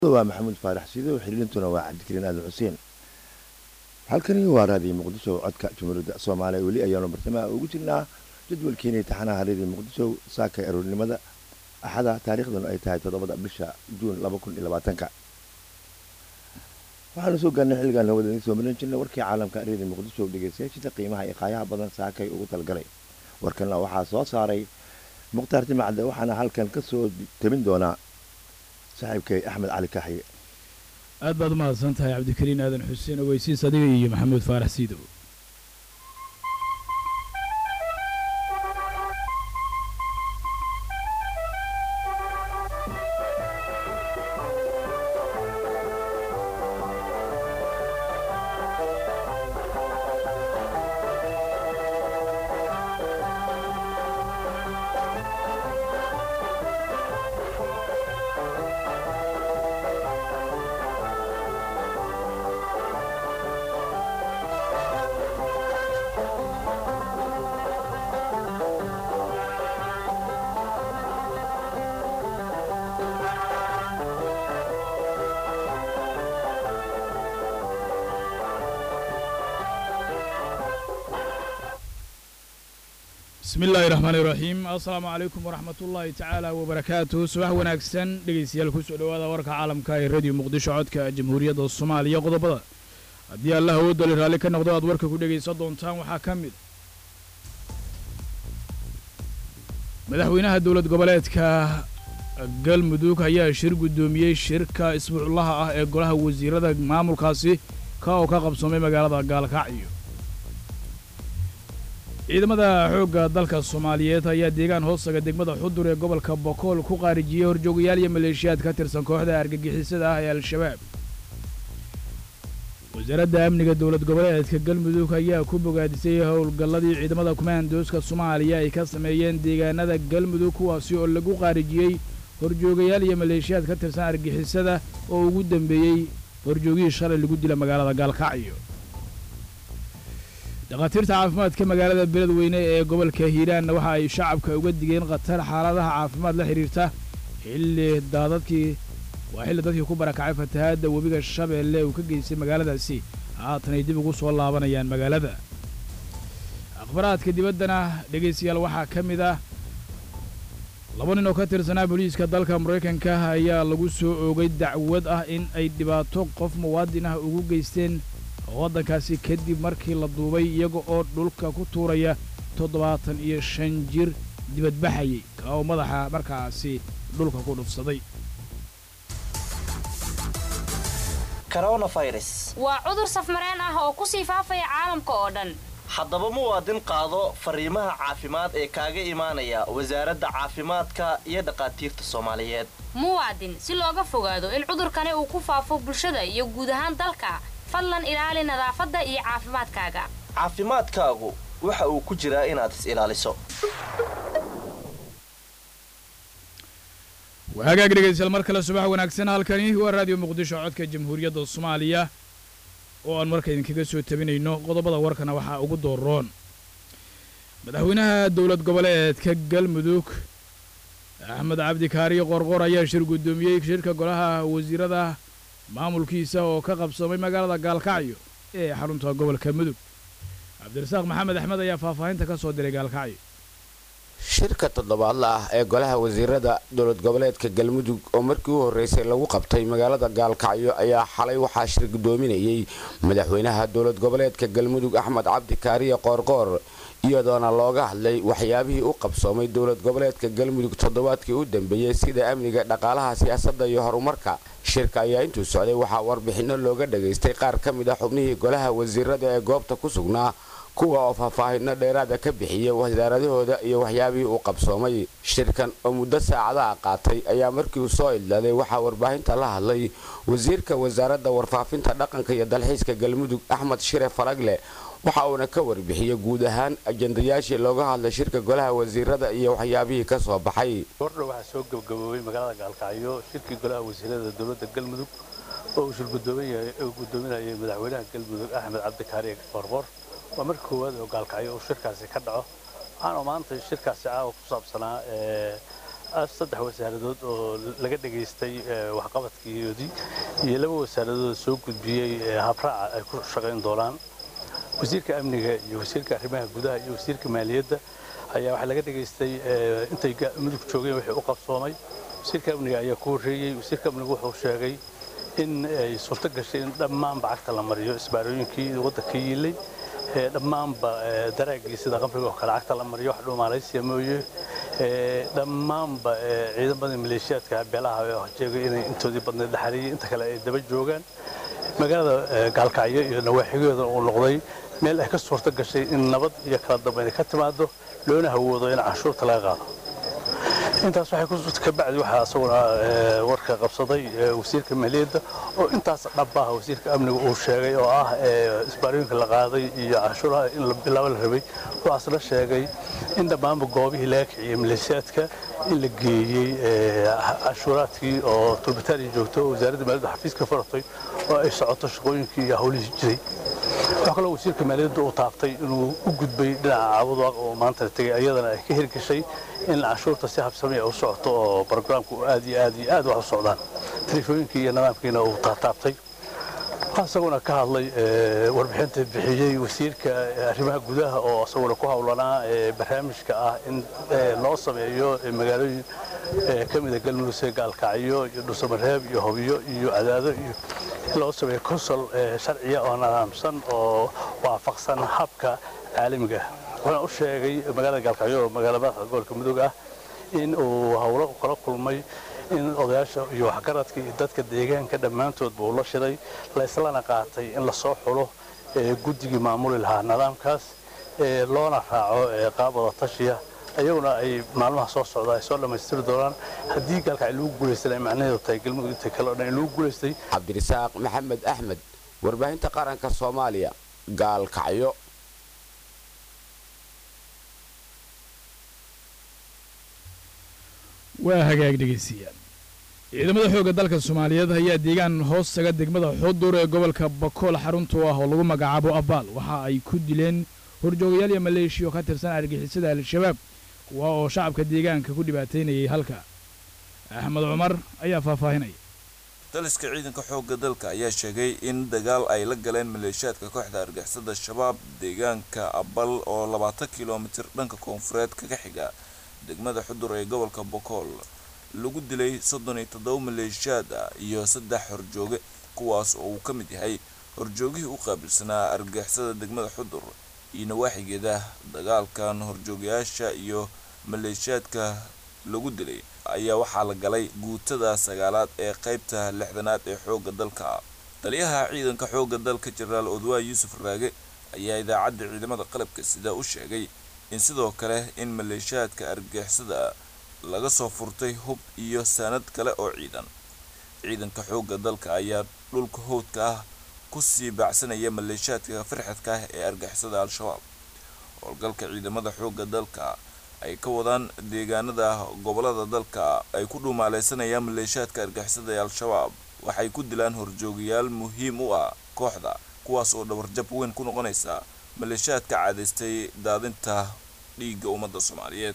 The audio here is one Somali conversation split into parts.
waa maxamuud faarax sido xiriirintuna waa cabdikariin aadan xuseen halkani waa raadiyo muqdisho codka jumhuuriyadda soomaaliya weli ayaanu bartamaha ugu jirnaa jadwalkeena taxanaha raadiyo muqdisho saaka aroornimada axada taariikhdanu ay tahay toddobada bisha juun laba kun iyo labaatanka waxaanu soo gaarnay xilligaan hawada idin soo marin jirnay warkii caalamka raadiyo muqdisho dhegeystayaashiisa qiimaha iyo qaayaha badan saakay ugu talgalay warkanna waxaa soo saaray mukhtaar timacde waxaana halkan ka soo tabin doonaa saaxiibkay axmed cali kaxye aad baad u mahadsan tahay cabdikariin aadan xuseen ogeysiis adiga iyo maxamuud faarax siidow bismi illaahi raxmaani iraxiim assalaamu calaykum waraxmat ullaahi tacaala wabarakaatuh subax wanaagsan dhegaystayaal kusoo dhowaada warka caalamka ee radiyo muqdisho codka jamhuuriyadda soomaaliya qodobada haddii allah awoodali raalli ka noqdo aad warka ku dhegaysan doontaan waxaa ka mid madaxweynaha dowlad goboleedka galmudug ayaa shir guddoomiyey shirka isbuuclaha ah ee golaha wasiirada maamulkaasi ka oo ka qabsoomay magaalada gaalkacyo ciidamada xoogga dalka soomaaliyeed ayaa deegaan hoostaga degmada xudur ee gobolka bokool ku qaarijiyey horjoogayaal iyo maleeshiyaad ka tirsan kooxda argagixisada ah ee al-shabaab wasaaradda amniga dowlad goboleedka galmudug ayaa ku bogaadisay howlgalladii ciidamada kumaandooska soomaaliya ay ka sameeyeen deegaanada galmudug kuwaasi oo lagu qaarijiyey horjoogayaal iyo maleeshiyaad ka tirsan argixisada oo ugu dambeeyey horjoogihii shalay lagu dila magaalada gaalkacyo dhakhaatiirta caafimaadka magaalada beledweyne ee gobolka hiiraanna waxa ay shacabka uga digeen khatar xaaladaha caafimaad la xidhiirta xilli daadadkii waa xilli dadkii ku barakacay fatahaadda webiga shabeelle uu ka geystay magaaladaasi haatan ay dib ugu soo laabanayaan magaalada akhbaraadka dibaddana dhegaystayaal waxaa ka mid ah laba nin oo ka tirsanaa booliiska dalka maraykanka ayaa lagu soo oogay dacwad ah in ay dhibaato qof muwaadin ah ugu geysteen waddankaasi kadib markii la duubay iyaga oo dhulka ku tuuraya toddobaatan iyo shan jir dibadbaxayay ka oo madaxa markaasi dhulka ku dhufsaday waa cudur safmareen ah oo ku sii faafaya caalamka oo dhan haddaba muwaadin qaado fariimaha caafimaad ee kaaga imaanaya wasaaradda caafimaadka iyo dhakhaatiirta soomaaliyeed muwaadin si looga fogaado in cudurkani uu ku faafo bulshada iyo guud ahaan dalka fadlan ilaali nadaafadda iyo caafimaadkaaga caafimaadkaagu waxa uu ku jiraa inaad is ilaaliso hagaag dhegaystayaal mar kale subax wanaagsan halkani waa raadiyo muqdisho codka jamhuuriyadda soomaaliya oo aan marka idinkaga soo tabinayno qodobada warkana waxaa ugu dooroon madaxweynaha dowlad goboleedka galmudug axmed cabdikaariyo qorqor ayaa shir guddoomiyey shirka golaha wasiirada maamulkiisa oo ka qabsoomay magaalada gaalkacyo ee xarunta gobolka mudug cabdirasaaq maxamed axmed ayaa faahfaahinta ka soo diray gaalkacyo shirka toddobaadla ah ee golaha wasiirada dowlad goboleedka galmudug oo markii u horreysay lagu qabtay magaalada gaalkacyo ayaa xalay waxaa shir guddoominayey madaxweynaha dowlad goboleedka galmudug axmed cabdi kaariye qoorqoor iyadoona looga hadlay waxyaabihii u qabsoomay dowlad goboleedka galmudug toddobaadkii u dambeeyey sida amniga dhaqaalaha siyaasadda iyo horumarka shirka ayaa intuu socday waxaa warbixinno looga dhagaystay qaar ka mid ah xubnihii golaha wasiirada ee goobta ku sugnaa kuwa oo faahfaahinno dheeraada ka bixiyay wasaaradahooda iyo waxyaabihii uu qabsoomay shirkan oo muddo saacadaha qaatay ayaa markii uu soo idlaaday waxaa warbaahinta la hadlay wasiirka wasaaradda warfaafinta dhaqanka iyo dalxiiska galmudug axmed shire faragle waxa uuna ka warbixiyey guud ahaan ajandayaashii looga hadlay shirka golaha wasiirada iyo waxyaabihii ka soo baxay gordha waxaa soo gabagaboobay magaalada gaalkacyo shirkii golaha wasiirada dowladda galmudug oo uu shir guddoominayay madaxweynaha galmudug axmed cabdikaariye qorqor waa markii koowaad oo gaalkacyo uu shirkaasi ka dhaco waxaana maanta shirkaasi caawa ku saabsanaa saddex wasaaradood oo laga dhegaystay waxqabadkiyoodii iyo laba wasaaradood soo gudbiyey habraaca ay ku shaqayn doonaan wasiirka amniga iyo wasiirka arrimaha gudaha iyo wasiirka maaliyadda ayaa waxaa laga dhegaystay intay mudug joogeen wixii u qabsoomay wasiirka amniga ayaa ku horreeyey wasiirka amnigu wuxuu sheegay in ay suurto gashay in dhammaanba cagta la mariyo isbaarooyinkii waddanka yiilay dhammaanba daraagii sida qamriga oo kale cagta la mariyo wax dhuumaalaysiya mooye dhammaanba ciidamadii maleeshiyaadka beelaha jeegay inay intoodii badnayd la xariiyey inta kale ay daba joogaan magaalada gaalkacyo iyo nawaaxigeeda uu noqday meel ay ka suurto gashay in nabad iyo kala dambayn ka timaado loona hawoodo in canshuurta laga qaado intaas waxay ku kabacdi waxaa isaguna warka qabsaday wasiirka maaliyadda oo intaas dhabbaha wasiirka amniga uu sheegay oo ah isbaarooyinka la qaaday iyo canshuuraha in la bilaabo la rabay waxaasna sheegay in dhammaanba goobihii laga kiciyey maleeshiyaadka in la geeyey canshuuraadkii oo tulbitaaniya joogto oo wasaaradda maaliyadda xafiiska faratay oo ay socoto shaqooyinkii iyo hawlihii jiray waxaa kaloo wasiirka maaliyadda uu taabtay inuu u gudbay dhinaca caabudaaq oo maanta tegay ayadana ay ka hirgashay in canshuurta si habsamaya u socoto oo brograamku aad iyo aad iyo aad wax u socdaan telefooyinkii iyo nidaamkiina uu taataabtay waxaa isaguna ka hadlay warbixinta bixiyey wasiirka arrimaha gudaha oo isaguna ku howlanaa barnaamijka ah in loo sameeyo magaalooyin ka mida galmudug sida gaalkacyo iyo dhuusamareeb iyo hobiyo iyo cadaado iyo in loo sameeyo konsol sharciya oo nidaamsan oo waafaqsan habka caalamiga wuxuuna u sheegay magaalada gaalkacyo oo magaala madaxda gobolka mudug ah in uu howlo kala kulmay in odayaasha iyo waxgaradka iyo dadka deegaanka dhammaantoodba uu la shiday la islana qaatay in lasoo xulo guddigii maamuli lahaa nidaamkaas loona raaco qaab wada tashiya ayaguna ay maalmaha soo socda ay soo dhammaystiri doonaan haddii gaalkacyo lagu guulaystana macnaheedu tahay galmudug inta kale o dhan in lagu guulaystay cabdirasaaq maxamed axmed warbaahinta qaranka soomaaliya gaalkacyo waa hagaag dhegaystayaal ciidamada xoogga dalka soomaaliyeed ayaa deegaan hoos taga degmada xudur ee gobolka bakool xaruntu ah oo lagu magacaabo abaal waxa ay ku dileen horjoogayaal iyo maleeshiya oo ka tirsan argixisada al-shabaab kuwa oo shacabka deegaanka ku dhibaataynayay halka axmed cumar ayaa faahfaahinaya daliska ciidanka xoogga dalka ayaa sheegay in dagaal ay la galeen maleeshiyaadka kooxda argixisada shabaab deegaanka abal oo labaatan kilomitir dhanka koonfureed kaga xiga degmada xudur ee gobolka bokool lagu dilay soddon iyo toddoba maleeshiyaad ah iyo saddex horjooge kuwaas oo uu ka mid yahay horjoogihii u qaabilsanaa argixisada degmada xudur iyo nawaaxigeeda dagaalkan horjoogayaasha iyo maleeshiyaadka lagu dilay ayaa waxaa la galay guutada sagaalaad ee qaybta lixdanaad ee xoogga dalka taliyaha ciidanka xoogga dalka jenaraal odwaa yuusuf raage ayaa idaacadda ciidamada qalabka sida u sheegay in sidoo kale in maleeshiyaadka argixisada laga soo furtay hub iyo saanad kale oo ciidan ciidanka xoogga dalka ayaa dhulka howdka ah kusii baacsanaya maleeshiyaadka firxadka ah ee argixisada al-shabaab howlgalka ciidamada xoogga dalka ay ka wadaan deegaanada gobolada dalka ay ku dhumaaleysanayaan maleeshiyaadka argixisada ee al-shabaab waxay ku dilaan horjoogayaal muhiim u ah kooxda kuwaas oo dhabarjab weyn ku noqonaysa maleeshiyaadka caadaystay daadinta dhiigga ummadda soomaaliyeed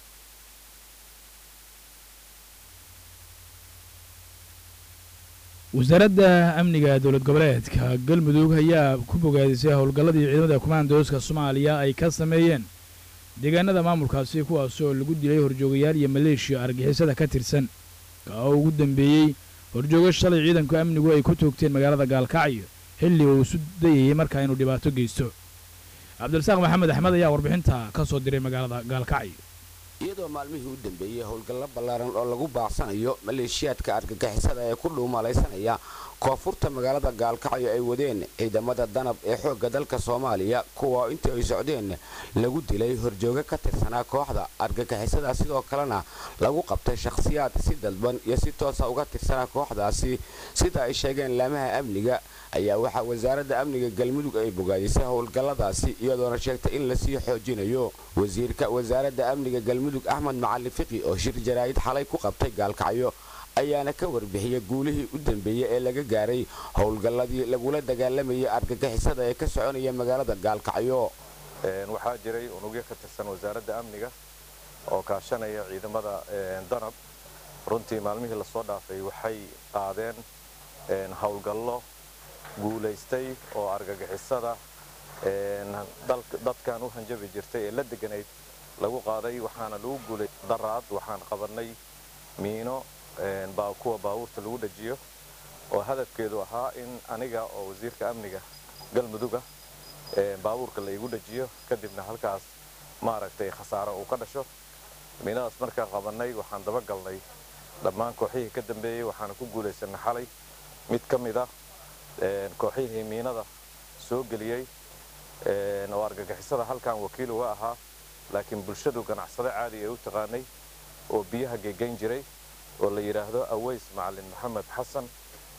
wasaaradda amniga dowlad goboleedka galmudug ayaa ku bogaadisay howlgalladii ciidamada kumaandooska soomaaliya ay ka sameeyeen deegaanada maamulkaasi kuwaas oo lagu dilay horjoogayaal iyo maleeshiya argixisada ka tirsan kaa ugu dambeeyey horjoogo shalay ciidanku amnigu ay ku toogteen magaalada gaalkacyo xilli uu isu dayayay markaa inuu dhibaato geysto cabdirasaaq maxamed axmed ayaa warbixinta ka soo diray magaalada gaalkacyo iyadoo maalmihii u dambeeyey howlgallo ballaaran oo lagu baaqsanayo maleeshiyaadka argagixisada ee ku dhuumalaysanaya koonfurta magaalada gaalkacyo ay wadeen ciidamada danab ee xoogga dalka soomaaliya kuwa intii ay socdeen lagu dilay horjooge ka tirsanaa kooxda argagixisada sidoo kalena lagu qabtay shakhsiyaad si dalban iyo si toosa uga tirsanaa kooxdaasi sida ay sheegeen laamaha amniga ayaa waxaa wasaaradda amniga galmudug ay bogaadisay howlgalladaasi iyadoona sheegtay in lasii xoojinayo wasiirka wasaaradda amniga galmudug axmed macalin fiqi oo shir jaraa'id xalay ku qabtay gaalkacyo ayaana ka warbixiyay guulihii u dambeeyey ee laga gaaray howlgalladii lagula dagaalamayay argagixisada ee ka soconaya magaalada gaalkacyo waxaa jiray unugyo ka tirsan wasaaradda amniga oo kaashanaya ciidamada danab runtii maalmihii lasoo dhaafay waxay qaadeen howlgallo guulaystay oo argagixisada dadkan u hanjabi jirtay ee la deganayd lagu qaaday waxaana lagu guulay daraad waxaan qabannay miino kuwa baabuurta lagu dhajiyo oo hadafkeedu ahaa in aniga oo wasiirka amniga galmuduga baabuurka la igu dhajiyo kadibna halkaas maaragtay khasaaro uu ka dhasho miinadaas markaan qabannay waxaan dabagalnay dhammaan kooxihii ka dambeeyey waxaana ku guulaysanay xalay mid ka mid ah kooxihii miinada soo geliyey oo argagixisada halkan wakiil uga ahaa laakiin bulshadu ganacsado caadi ay u taqaanay oo biyaha geegayn jiray oo la yidhaahdo aways macalin maxamed xasan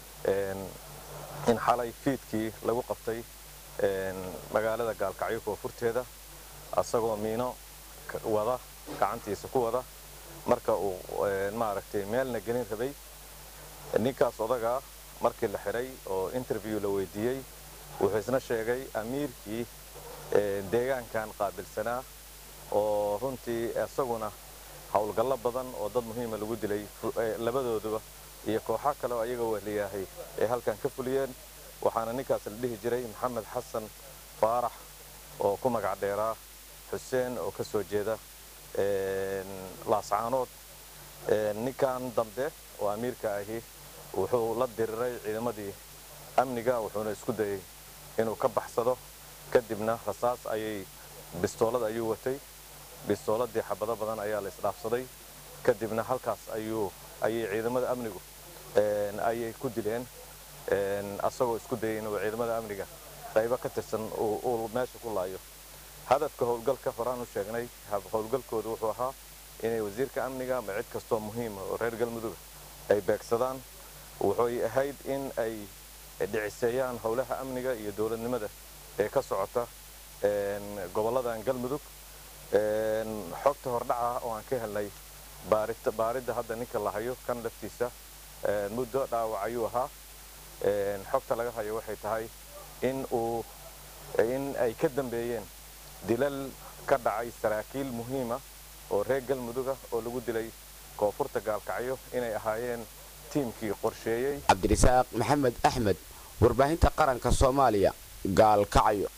in xalay fiidkii lagu qabtay magaalada gaalkacyo koonfurteeda asagoo miino wada gacantiisa ku wada marka uu maaragtay meelna gelin rabay ninkaas odagaa markii la xidhay oo interview la weydiiyey wuxuu isna sheegay amiirkii deegaankan qaabilsanaa oo runtii isaguna howlgallo badan oo dad muhiima lagu dilay labadooduba iyo kooxo kale oo ayaga wehliyahay ay halkan ka fuliyeen waxaana ninkaas la dhihi jiray maxamed xasan faarax oo ku magac dheeraa xuseen oo ka soo jeeda laascaanood ninkan dambe oo amiirka ahi wuxuu la diriray ciidamadii amniga wuxuuna isku dayey inuu ka baxsado kadibna rasaas ayay bistoolad ayuu watay bistooladii xabado badan ayaa la isdhaafsaday kadibna halkaas ayuu ayay ciidamada amnigu ayay ku dileen asagoo isku dayay inuu ciidamada amniga qaybo ka tirsan uu meesha ku laayo hadafka howlgalka horaan u sheegnay howlgalkoodu wuxuu ahaa inay wasiirka amniga ama cid kastoo muhiima oo reer galmudug ay beegsadaan wuxuy ahayd in ay dhiciseeyaan howlaha amniga iyo dowladnimada ee ka socota gobolladan galmudug xogta hordhaca oo aan ka helnay baaridda hadda ninka la hayo kan laftiisa muddo dhaawac ayuu ahaa xogta laga hayo waxay tahay in uu in ay ka dambeeyeen dilal ka dhacay saraakiil muhiima oo reer galmuduga oo lagu dilay koonfurta gaalkacyo inay ahaayeen tiimkii qorsheeyey cabdirisaaq maxamed axmed warbaahinta qaranka soomaaliya gaalkacyo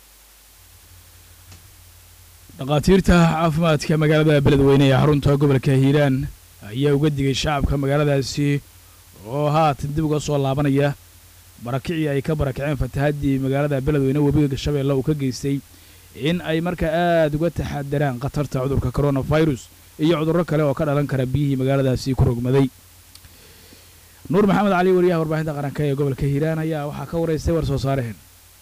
dhakhaatiirta caafimaadka magaalada beledweyne ee xarunta gobolka hiiraan ayaa uga digay shacabka magaaladaasi oo haatan dib uga soo laabanaya barakicii ay ka barakaceen fatahaddii magaalada beledweyne webiga shabeelle uu ka geystay in ay markaa aada uga taxadaraan khatarta cudurka coronavirus iyo cudurro kale oo ka dhalan kara biyihii magaaladaasi ku rogmaday nuur maxamed cali wariyaha warbaahinta qaranka ee gobolka hiiraan ayaa waxaa ka waraystay war soo saaraheen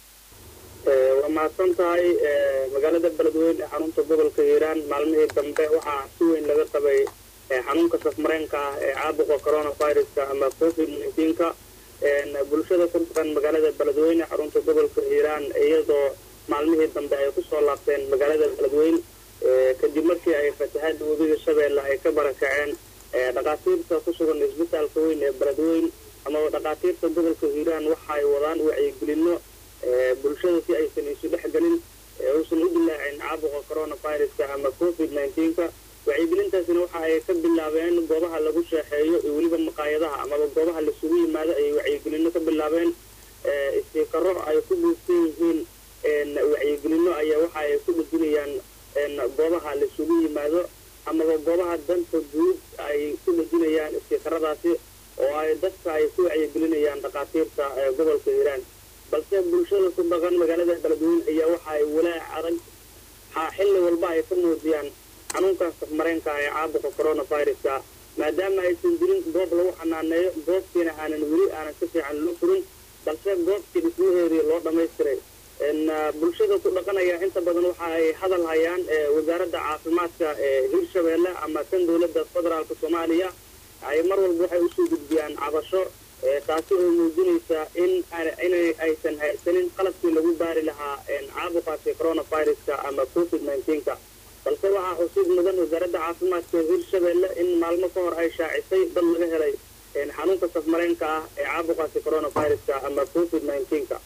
waa mahadsan tahay magaalada beledweyne ee xarunta gobolka hiiraan maalmihii dambe waxaa si weyn laga qabay xanuunka safmareenka ah ee caabuqa coronaviruska ama covid nka bulshada ku dhaqan magaalada beledweyne xarunta gobolka hiiraan iyadoo maalmihii dambe ay kusoo laabteen magaalada beledweyne kadib markii ay fatahaada webiga shabeelle ay ka barakaceen dhakhaatiirta ku sugan isbitaalka weyn ee beledweyne amaba dhakhaatiirta gobolka hiiraan waxa ay wadaan wacyigelino bulshada si aysan isu dhex gelin uusan u dilaacin caabuqa coronaviruska ama covid nka wacyigelintaasina waxa ay ka bilaabeen goobaha lagu sheexeeyo iyo weliba maqaayadaha amaba goobaha lasugu yimaado ayay wacyigelino ka bilaabeen istiikaro ay ku buufsan yihiin wacyigelino ayaa waxa ay ku dhejinayaan goobaha lasugu yimaado amaba goobaha danta guud ay ku dhejinayaan istiikaradaasi oo ay dadka ay ku wacyigelinayaan dhakhaatiirta gobolka hiiraan balse bulshada ku dhaqan magaalada beledweyne ayaa waxa ay walaac adag xilli walba ay ka muujiyaan xanuunkan safmareenka ee caabuqa coronaviruska maadaama aysan jirin goob lagu xanaaneeyo goobtiina aanan weli aanan si fiican loo furin balse goobtii dhismaheedii loo dhammaystiray bulshada ku dhaqanaya inta badan waxa ay hadal hayaan wasaaradda caafimaadka ee hirshabeelle ama tan dowladda federaalka soomaaliya ay mar walba waxay usoo gudbiyaan cabasho taasi oo muujinaysa in inay aysan haysanin qalabkii lagu baari lahaa caabuqaasi coronaviruska ama covid nka balse waxaa xusuud mudan wasaaradda caafimaadka hirshabeelle in maalmo ka hor ay shaacisay dad laga helay xanuunka safmareenka ah ee caabuqaasi coronaviruska ama covid nka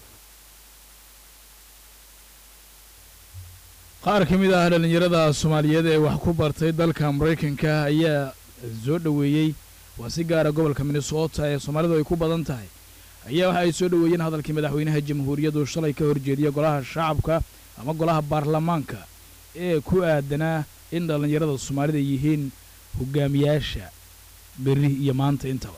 qaar ka mid ah dhallinyarada soomaaliyeed ee wax ku bartay dalka maraykanka ayaa soo dhoweeyey waa si gaara gobolka minnesota ee soomaalidu ay ku badan tahay ayaa waxa ay soo dhoweeyeen hadalkii madaxweynaha jamhuuriyaddu shalay ka horjeediya golaha shacabka ama golaha baarlamaanka ee ku aadanaa in dhallinyarada soomaalida yihiin hogaamiyaasha berri iyo maanta intaba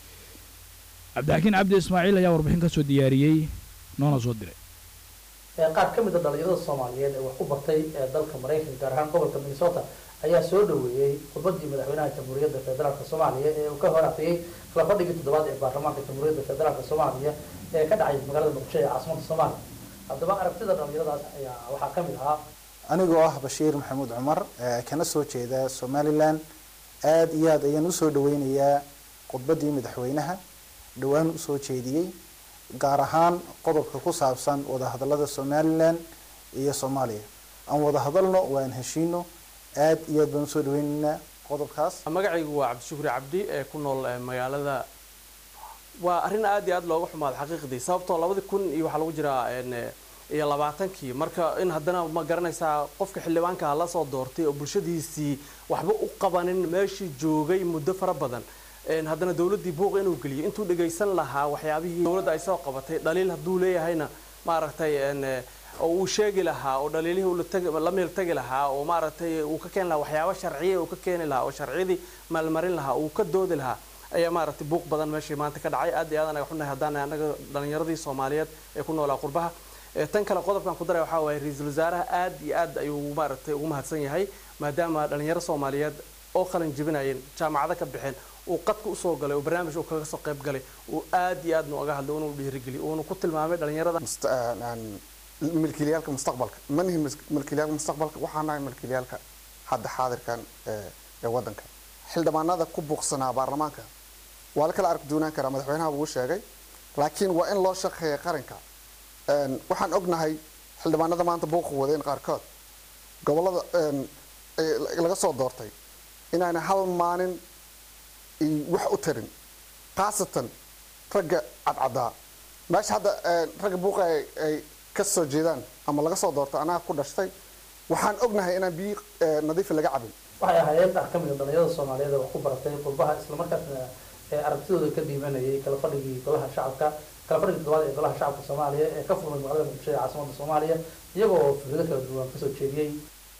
cabdixakiin cabdi ismaaciil ayaa warbixin ka soo diyaariyey noona soo diray qaar ka mid a dhalinyarada soomaaliyeed ee wax ku bartay ee dalka maraykanka gaar ahaan gobolka minnesota ayaa soo dhoweeyey khudbadii madaxweynaha jamhuuriyadda federaalk soomaaliya ee uu ka hor aqriyey kala fadhigii toddobaad ee baarlamaanka jamhuuriyadda federaalk soomaaliya ee ka dhacay magaalada muqdisho ee caasimada soomaaliya haddaba aragtida dhalinyaradaas ayaa waxaa ka mid ahaa anigoo ah bashiir maxamuud cumar kana soo jeeda somalilan aada iyo aad ayaan usoo dhaweynayaa khudbadii madaxweynaha dhowaan usoo jeediyey gaar ahaan qodobka ku saabsan wadahadalada somalilan iyo soomaaliya aan wada hadalno waan heshiino aada iyo aad baan usoo dhaweynaynaa qodobkaas magacaygu waa cabdishukri cabdi ee ku nool magaalada waa arrin aad iyo aad looga xumaado xaqiiqdii sababtoo labadii kun iyo waxaa lagu jiraa iyo labaatankii marka in haddana ma garanaysaa qofka xildhibaanka la soo doortay oo bulshadiisii waxba u qabanin meeshii joogay muddo fara badan haddana dowladdii buuq inuu geliyo intuu dhagaysan lahaa waxyaabihii dowladda ay soo qabatay dhaliil hadduu leeyahayna maaragtay oo uu sheegi lahaa oo dhaliilihii la meel tagi lahaa oo maaragtay uu ka keeni lahaa waxyaabo sharciya uu ka keeni lahaa oo sharciyadii maalmarin lahaa uu ka doodi lahaa ayaa maaragtay buuq badan meeshii maanta ka dhacay aad iyo aad anaga xunahay haddaan anaga dhalinyaradii soomaaliyeed ee ku noolaa qurbaha tan kale qodobkan ku daray waxaa waaye ra-iisul wasaaraha aad iyo aad ayuu maaragtay ugu mahadsan yahay maadaama dhalinyaro soomaaliyeed oo qalin jebinayeen jaamacado ka baxeen uu qadka usoo galay oo barnaamij uu kaga soo qayb galay uu aad iyo aadna uga hadlay uuna dhiirigeliy uuna ku tilmaamay dhalinyarada milkiilayaalka mustaqbalka ma nihin milkiilayaalka mustaqbalka waxaa nahay milkiilayaalka hadda xaadirkan ee waddanka xildhibaanada ku buuqsanaa baarlamaanka waa la kala arki doonaan karaa madaxweynaha wuu sheegay laakiin waa in loo shaqeeya qaranka waxaan ognahay xildhibaanada maanta buuqa wadeen qaarkood gobolada laga soo doortay inaana hal maalin wax u tarin khaasatan ragga cadcadaa meesha hadda ragga buuqa ay ka soo jeedaan ama laga soo doortay anaga ku dhashtay waxaan ognahay inaan biyo nadiifa laga cabin waxay ahaayeen qaar ka mid a dhalinyarada soomaaliyeed ee wax ku baratay qurbaha islamarkaasna ee aragtidooda ka dhiibanayay kala fadhigii golaha shacabka kala fadhigii toddobaad ee golaha shacabka soomaaliya ee ka furmay magaalada muqdisho ee caasimada soomaaliya iyagoo fikrado kala duwan kasoo jeediyey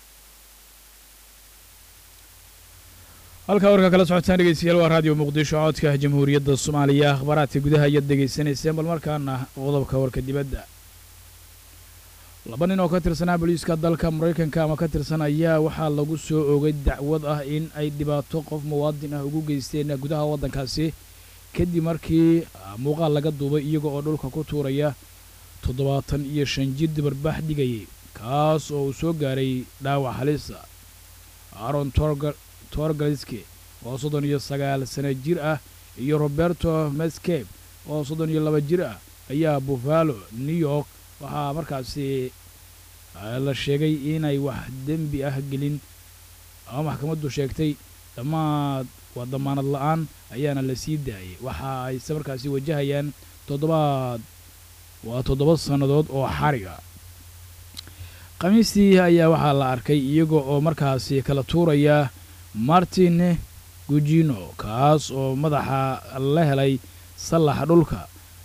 halkaa warka kala socotaan dhegeystayaal waa raadiyo muqdisho codka jamhuuriyadda soomaaliya akhbaaraadka gudaha ayaad degeysanayseen bal markaana qodobka warka dibadda laba nin oo ka tirsanaa booliiska dalka maraykanka ama ka tirsan ayaa waxaa lagu soo oogay dacwad ah in ay dhibaato qof muwaadin ah ugu geysteen gudaha waddankaasi kadib markii muuqaal laga duubay iyaga oo dhulka ku tuuraya toddobaatan iyo shan jir dibarbaax dhigayay kaas oo uu soo gaaray dhaawac halisa aaron torgaliske oo soddon iyo sagaal sano jir ah iyo roberto mescape oo soddon iyo laba jir ah ayaa buffalo new york waxaa markaasi la sheegay inay wax dembi ah gelin ama maxkamaddu sheegtay dhammaad waa damaanad la-aan ayaana la sii daayay waxa ayse markaasi wajahayaan toddobaad waa toddoba sannadood oo xariga khamiistii ayaa waxaa la arkay iyaga oo markaasi kala tuuraya martin gugino kaas oo madaxa la helay sallaxa dhulka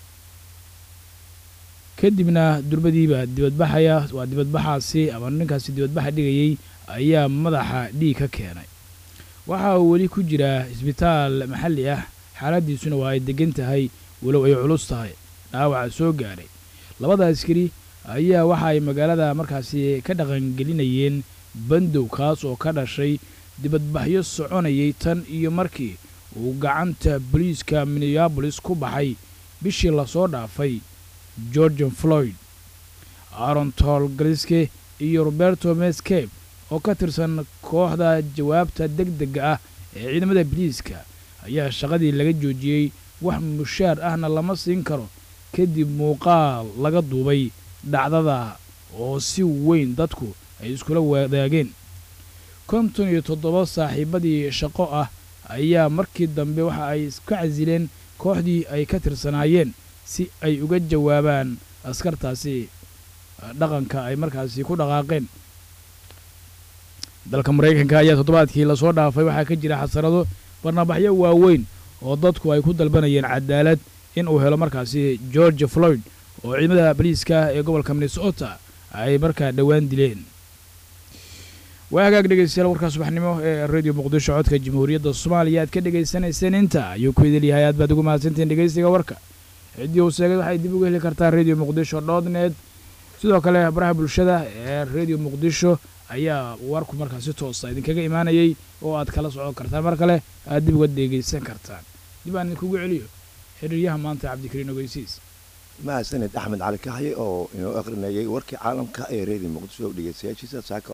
kadibna durbadiiba dibadbaxaya waa dibadbaxaasi ama ninkaasi dibadbaxa dhigayay ayaa madaxa dhiig ka keenay waxa uu weli ku jiraa isbitaal maxalli ah xaaladiisuna waa ay degan tahay walow ay culus tahay dhaawaca soo gaadhay labada askari ayaa waxa ay magaalada markaasi ka dhaqangelinayeen bandow kaas oo ka dhashay dibadbaxyo soconayay tan iyo markii uu gacanta boliiska minneabolis ku baxay bishii lasoo dhaafay georgian floyd aaron tolgaliske iyo roberto mescape oo ka tirsan kooxda jawaabta deg dega ah ee ciidamada biliiska ayaa shaqadii laga joojiyey wax mushaar ahna lama siin karo kadib muuqaal laga duubay dhacdada oo si weyn dadku ay iskula wadaageen konton iyo toddoba saaxiibadii shaqo ah ayaa markii dambe waxa ay iska casileen kooxdii ay ka tirsanaayeen si ay uga jawaabaan askartaasi dhaqanka ay markaasi ku dhaqaaqeen dalka maraykanka ayaa toddobaadkii lasoo dhaafay waxaa ka jira xasarado barnabaxyo waaweyn oo dadku ay ku dalbanayeen cadaalad in uu helo markaasi george floyd oo ciidamada boliiska ee gobolka minnesota ay markaa dhowaan dileen waa hagaag dhegeystayaal warkaa subaxnimo ee radio muqdisho codka jamhuuriyadda soomaaliya aad ka dhegaysanayseen inta ayuu ku idil yahay aad baad ugu mahadsantihiin dhegeystiga warka ciddii uu sheegay waxay dib uga heli kartaa radio muqdisho dot net sidoo kale baraha bulshada ee radio muqdisho ayaa warku markaa si toosa idinkaga imaanayay oo aad kala socon kartaan mar kale aad dib uga dhegeysan kartaan dib aan idinkugu celiyo xiriiryaha maanta cabdikariin ogeysiis mahadsaned axmed cali kaxye oo inoo akhrinayay warkii caalamka ee reediyo muqdisho dhegeystayaashiisa saaka